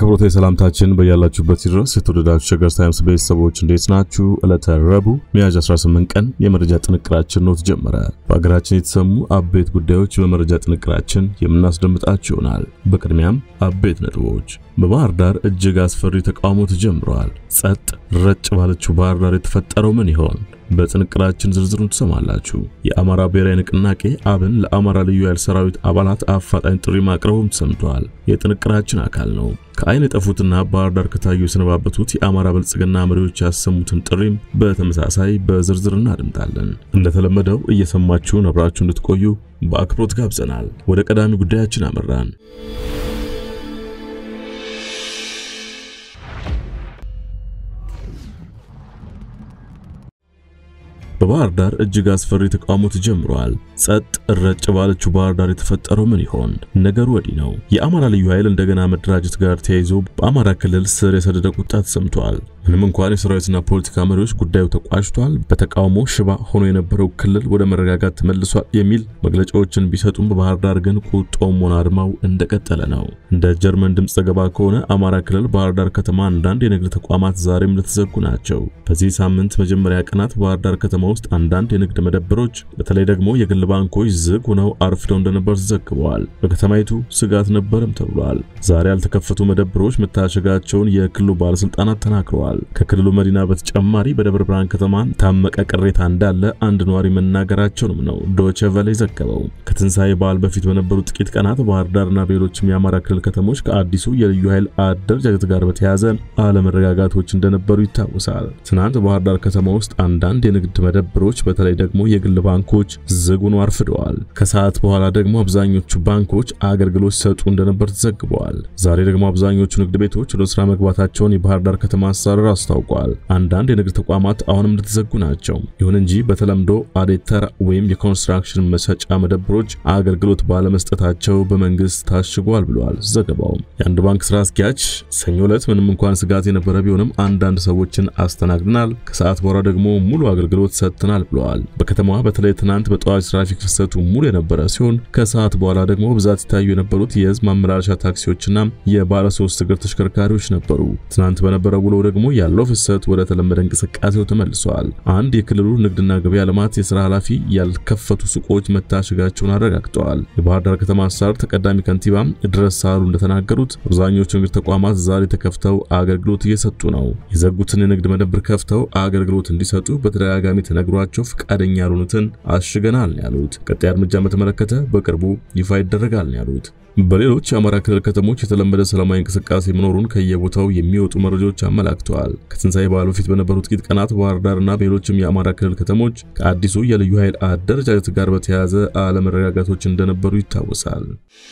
አክብሮታዊ ሰላምታችን በያላችሁበት ድረስ የተወደዳችሁ ሸገር ታይምስ ቤተሰቦች እንዴት ናችሁ? ዕለተ ረቡዕ ሚያዝያ 18 ቀን የመረጃ ጥንቅራችን ነው ተጀመረ። በሀገራችን የተሰሙ አበይት ጉዳዮች በመረጃ ጥንቅራችን የምናስደምጣችሁ ይሆናል። በቅድሚያም አበይት ነጥቦች። በባህር ዳር እጅግ አስፈሪ ተቃውሞ ተጀምረዋል። ጸጥ ረጭ ባለችው ባህር ዳር የተፈጠረው ምን ይሆን? በጥንቅራችን ዝርዝሩን ትሰማላችሁ። የአማራ ብሔራዊ ንቅናቄ አብን ለአማራ ልዩ ኃይል ሰራዊት አባላት አፋጣኝ ጥሪ ማቅረቡም ተሰምቷል። የጥንቅራችን አካል ነው። ከአይን የጠፉትና ባህር ዳር ከታዩ የሰነባበቱት የአማራ ብልጽግና መሪዎች ያሰሙትን ጥሪም በተመሳሳይ በዝርዝር እናድምጣለን። እንደተለመደው እየሰማችሁን አብራችሁ እንድትቆዩ በአክብሮት ጋብዘናል። ወደ ቀዳሚ ጉዳያችን አመራን። በባህር ዳር እጅግ አስፈሪ ተቃውሞ ተጀምሯል። ጸጥ ረጭ ባለችው ባህር ዳር የተፈጠረው ምን ይሆን? ነገሩ ወዲህ ነው። የአማራ ልዩ ኃይል እንደገና መደራጀት ጋር ተያይዞ በአማራ ክልል ስር የሰደደ ቁጣ ተሰምቷል። ምንም እንኳን የሰራዊትና ፖለቲካ መሪዎች ጉዳዩ ተቋጭቷል፣ በተቃውሞ ሽባ ሆኖ የነበረው ክልል ወደ መረጋጋት ተመልሷል የሚል መግለጫዎችን ቢሰጡም በባህር ዳር ግን ቁጣውም ሆነ አድማው እንደቀጠለ ነው። እንደ ጀርመን ድምፅ ዘገባ ከሆነ አማራ ክልል ባህር ዳር ከተማ አንዳንድ የንግድ ተቋማት ዛሬም እንደተዘጉ ናቸው። በዚህ ሳምንት መጀመሪያ ቀናት ባህር ዳር ከተማ ውስጥ አንዳንድ የንግድ መደብሮች በተለይ ደግሞ የግል ባንኮች ዝግ ሆነው አርፍደው እንደነበር ተዘግበዋል። በከተማይቱ ስጋት ነበርም ተብሏል። ዛሬ ያልተከፈቱ መደብሮች መታሸጋቸውን የክልሉ ባለስልጣናት ተናግረዋል። ከክልሉ መዲና በተጨማሪ በደብረ ብርሃን ከተማ ታመቀ ቅሬታ እንዳለ አንድ ነዋሪ መናገራቸውንም ነው ዶቼ ቬለ ዘገበው። ከትንሣኤ በዓል በፊት በነበሩ ጥቂት ቀናት ባህር ዳርና በሌሎችም የአማራ ክልል ከተሞች ከአዲሱ የልዩ ኃይል አደረጃጀት ጋር በተያያዘ አለመረጋጋቶች እንደነበሩ ይታወሳል። ትናንት ባህር ዳር ከተማ ውስጥ አንዳንድ የንግድ መደብሮች በተለይ ደግሞ የግል ባንኮች ዝግ ሆነው አርፍደዋል። ከሰዓት በኋላ ደግሞ አብዛኞቹ ባንኮች አገልግሎት ሲሰጡ እንደነበር ተዘግበዋል። ዛሬ ደግሞ አብዛኞቹ ንግድ ቤቶች ወደ ስራ መግባታቸውን የባህር ዳር ከተማ አስተዳደር አስታውቋል። አንዳንድ የንግድ ተቋማት አሁንም እንደተዘጉ ናቸው። ይሁን እንጂ በተለምዶ አዴተር ወይም የኮንስትራክሽን መሸጫ መደብሮች አገልግሎት ባለመስጠታቸው በመንግስት ታሽጓል ብለዋል ዘገባው። የአንድ ባንክ ስራ አስኪያጅ ሰኞ ዕለት ምንም እንኳን ስጋት የነበረ ቢሆንም አንዳንድ ሰዎችን አስተናግደናል፣ ከሰዓት በኋላ ደግሞ ሙሉ አገልግሎት ሰጥተናል ብለዋል። በከተማዋ በተለይ ትናንት በጠዋት ትራፊክ ፍሰቱ ሙሉ የነበረ ሲሆን ከሰዓት በኋላ ደግሞ ብዛት ይታዩ የነበሩት የህዝብ ማመላለሻ ታክሲዎችና የባለ ሶስት እግር ተሽከርካሪዎች ነበሩ። ትናንት በነበረው ውሎ ደግሞ ያለው ፍሰት ወደ ተለመደ እንቅስቃሴው ተመልሷል። አንድ የክልሉ ንግድና ገበያ ልማት የስራ ኃላፊ ያልከፈቱ ሱቆች መታሸጋቸውን አረጋግጠዋል። የባህር ዳር ከተማ አስተዳደር ተቀዳሚ ከንቲባ ድረስ ሳህሉ እንደተናገሩት አብዛኞቹ ንግድ ተቋማት ዛሬ ተከፍተው አገልግሎት እየሰጡ ነው። የዘጉትን የንግድ መደብር ከፍተው አገልግሎት እንዲሰጡ በተደጋጋሚ ተነግሯቸው ፈቃደኛ ያልሆኑትን አሽገናል ነው ያሉት። ቀጣይ እርምጃ በተመለከተ በቅርቡ ይፋ ይደረጋል ነው ያሉት። በሌሎች የአማራ ክልል ከተሞች የተለመደ ሰላማዊ እንቅስቃሴ መኖሩን ከየቦታው የሚወጡ መረጃዎች አመላክተዋል። ከትንሣኤ በዓል በፊት በነበሩ ጥቂት ቀናት ባህር ዳርና በሌሎችም የአማራ ክልል ከተሞች ከአዲሱ የልዩ ኃይል አደረጃጀት ጋር በተያያዘ አለመረጋጋቶች እንደነበሩ ይታወሳል።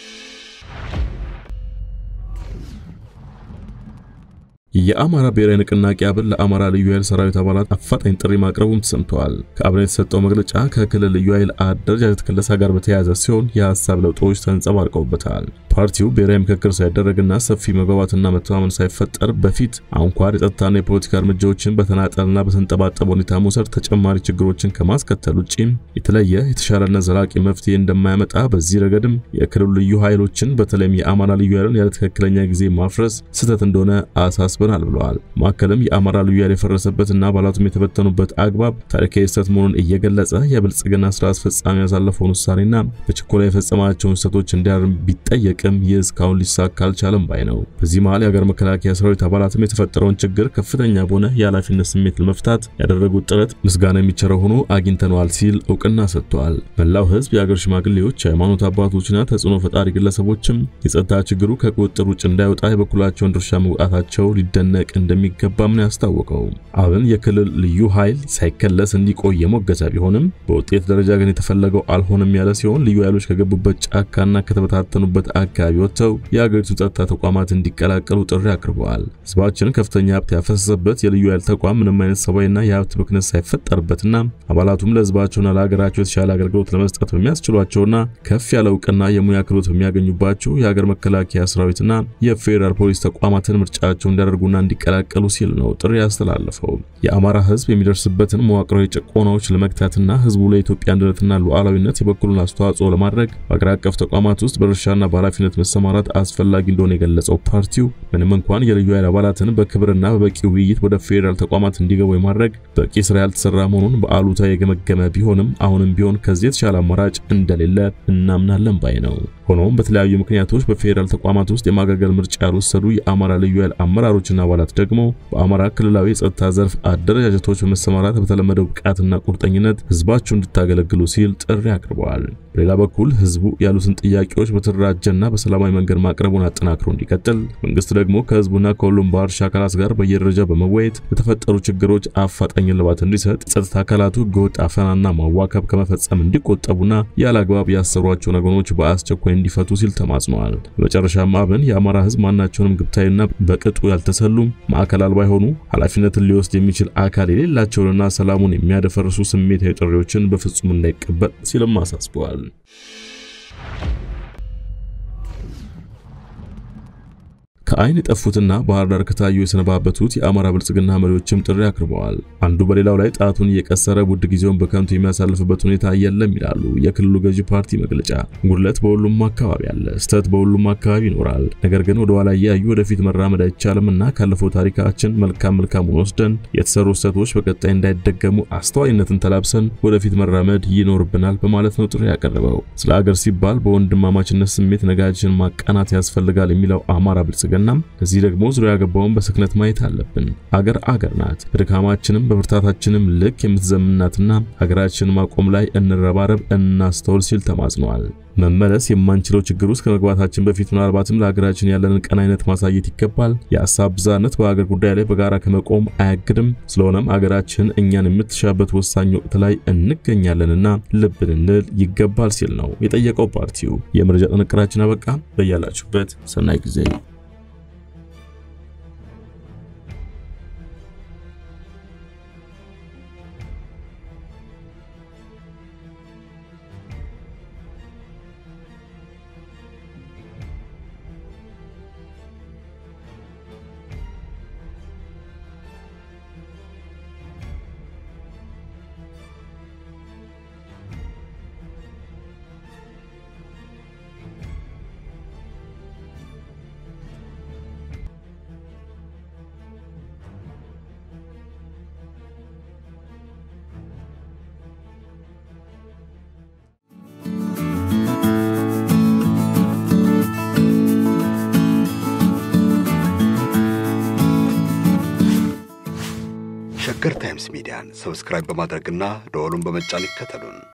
የአማራ ብሔራዊ ንቅናቄ አብን ለአማራ ልዩ ኃይል ሰራዊት አባላት አፋጣኝ ጥሪ ማቅረቡም ተሰምተዋል። ከአብን የተሰጠው መግለጫ ከክልል ልዩ ኃይል አደረጃጀት ክለሳ ጋር በተያያዘ ሲሆን የሀሳብ ለውጦች ተንጸባርቀውበታል። ፓርቲው ብሔራዊ ምክክር ሳይደረግና ሰፊ መግባባትና መተማመን ሳይፈጠር በፊት አንኳር የጸጥታና የፖለቲካ እርምጃዎችን በተናጠልና በተንጠባጠበ ሁኔታ መውሰድ ተጨማሪ ችግሮችን ከማስከተል ውጪ የተለየ የተሻለና ዘላቂ መፍትሄ እንደማያመጣ፣ በዚህ ረገድም የክልሉ ልዩ ኃይሎችን በተለይም የአማራ ልዩ ኃይልን ያለ ትክክለኛ ጊዜ ማፍረስ ስህተት እንደሆነ አሳስበናል ብለዋል። ማዕከልም የአማራ ልዩ ኃይል የፈረሰበትና አባላቱም የተበተኑበት አግባብ ታሪካዊ ስህተት መሆኑን እየገለጸ የብልጽግና ስራ አስፈጻሚ ያሳለፈውን ውሳኔና በችኮላ የፈጸማቸውን ስህተቶች እንዲያርም ቢጠየቅ ይህ እስካሁን ሊሳካ አልቻለም ባይ ነው። በዚህ መሃል የሀገር መከላከያ ሰራዊት አባላትም የተፈጠረውን ችግር ከፍተኛ በሆነ የኃላፊነት ስሜት ለመፍታት ያደረጉት ጥረት ምስጋና የሚቸረው ሆኖ አግኝተነዋል ሲል እውቅና ሰጥተዋል። መላው ሕዝብ፣ የሀገር ሽማግሌዎች፣ የሃይማኖት አባቶችና ተጽዕኖ ፈጣሪ ግለሰቦችም የጸጥታ ችግሩ ከቁጥጥር ውጭ እንዳይወጣ የበኩላቸውን ድርሻ መውጣታቸው ሊደነቅ እንደሚገባም ነው ያስታወቀው። አብን የክልል ልዩ ኃይል ሳይከለስ እንዲቆይ የሞገተ ቢሆንም በውጤት ደረጃ ግን የተፈለገው አልሆነም ያለ ሲሆን ልዩ ኃይሎች ከገቡበት ጫካና ከተበታተኑበት አካባቢ ወጥተው የሀገሪቱ ጸጥታ ተቋማት እንዲቀላቀሉ ጥሪ አቅርበዋል። ህዝባችን ከፍተኛ ሀብት ያፈሰሰበት የልዩ ኃይል ተቋም ምንም አይነት ሰብአዊና የሀብት ብክነት ሳይፈጠርበትና አባላቱም ለህዝባቸውና ለሀገራቸው የተሻለ አገልግሎት ለመስጠት በሚያስችሏቸውና ከፍ ያለ እውቅና የሙያ ክህሎት በሚያገኙባቸው የሀገር መከላከያ ሰራዊትና የፌዴራል ፖሊስ ተቋማትን ምርጫቸው እንዲያደርጉና እንዲቀላቀሉ ሲል ነው ጥሪ ያስተላለፈው። የአማራ ህዝብ የሚደርስበትን መዋቅራዊ ጭቆናዎች ለመግታትና ህዝቡ ለኢትዮጵያ አንድነትና ሉዓላዊነት የበኩሉን አስተዋጽኦ ለማድረግ በአገር አቀፍ ተቋማት ውስጥ በድርሻና በኃላፊነት ኃላፊነት መሰማራት አስፈላጊ እንደሆነ የገለጸው ፓርቲው ምንም እንኳን የልዩ ኃይል አባላትን በክብርና በበቂ ውይይት ወደ ፌዴራል ተቋማት እንዲገቡ የማድረግ በቂ ስራ ያልተሰራ መሆኑን በአሉታ የገመገመ ቢሆንም አሁንም ቢሆን ከዚህ የተሻለ አማራጭ እንደሌለ እናምናለን ባይ ነው። ሆኖም በተለያዩ ምክንያቶች በፌዴራል ተቋማት ውስጥ የማገልገል ምርጫ ያልወሰዱ የአማራ ልዩ ኃይል አመራሮችና አባላት ደግሞ በአማራ ክልላዊ የጸጥታ ዘርፍ አደረጃጀቶች በመሰማራት በተለመደው ብቃትና ቁርጠኝነት ህዝባቸው እንድታገለግሉ ሲል ጥሪ አቅርበዋል። በሌላ በኩል ህዝቡ ያሉትን ጥያቄዎች በተደራጀና በሰላማዊ መንገድ ማቅረቡን አጠናክሮ እንዲቀጥል መንግስት ደግሞ ከህዝቡና ከሁሉም ባለድርሻ አካላት ጋር በየደረጃው በመወያየት ለተፈጠሩ ችግሮች አፋጣኝ እልባት እንዲሰጥ የጸጥታ አካላቱ ህገወጥ አፈናና ማዋከብ ከመፈጸም እንዲቆጠቡና ያለ አግባብ ያሰሯቸውን ወገኖች በአስቸኳይ እንዲፈቱ ሲል ተማጽነዋል። በመጨረሻም አብን የአማራ ህዝብ ማናቸውንም ግብታዊና በቅጡ ያልተሰሉም ማዕከል አልባ የሆኑ ኃላፊነትን ሊወስድ የሚችል አካል የሌላቸውንና ሰላሙን የሚያደፈርሱ ስሜታዊ ጥሪዎችን በፍጹም እንዳይቀበል ሲልም አሳስበዋል። ከአይን የጠፉትና ባህር ዳር ከታዩ የሰነባበቱት የአማራ ብልጽግና መሪዎችም ጥሪ አቅርበዋል። አንዱ በሌላው ላይ ጣቱን እየቀሰረ ውድ ጊዜውን በከንቱ የሚያሳልፍበት ሁኔታ የለም ይላሉ የክልሉ ገዢ ፓርቲ መግለጫ። ጉድለት በሁሉም አካባቢ አለ፣ ስህተት በሁሉም አካባቢ ይኖራል። ነገር ግን ወደ ኋላ እያዩ ወደፊት መራመድ አይቻልምና ካለፈው ታሪካችን መልካም መልካሙን ወስደን የተሰሩ ስህተቶች በቀጣይ እንዳይደገሙ አስተዋይነትን ተላብሰን ወደፊት መራመድ ይኖርብናል በማለት ነው ጥሪ ያቀረበው። ስለ አገር ሲባል በወንድማማችነት ስሜት ነጋችን ማቃናት ያስፈልጋል የሚለው አማራ ብልጽግና እናም ለዚህ ደግሞ ዙሪያ ያገባውን በስክነት ማየት አለብን። አገር አገር ናት። በድካማችንም በብርታታችንም ልክ የምትዘምናትና ሀገራችንን ማቆም ላይ እንረባረብ፣ እናስተውል ሲል ተማጽኗል። መመለስ የማንችለው ችግር ውስጥ ከመግባታችን በፊት ምናልባትም ለሀገራችን ያለንን ቀናይነት ማሳየት ይገባል። የሀሳብ ብዝሃነት በሀገር ጉዳይ ላይ በጋራ ከመቆም አያግድም። ስለሆነም ሀገራችን እኛን የምትሻበት ወሳኝ ወቅት ላይ እንገኛለንና ልብ ልንል ይገባል ሲል ነው የጠየቀው ፓርቲው። የመረጃ ጥንቅራችን አበቃ። በያላችሁበት ሰናይ ጊዜ ሸገር ታይምስ ሚዲያን ሰብስክራይብ በማድረግና ደወሉን በመጫን ይከተሉን።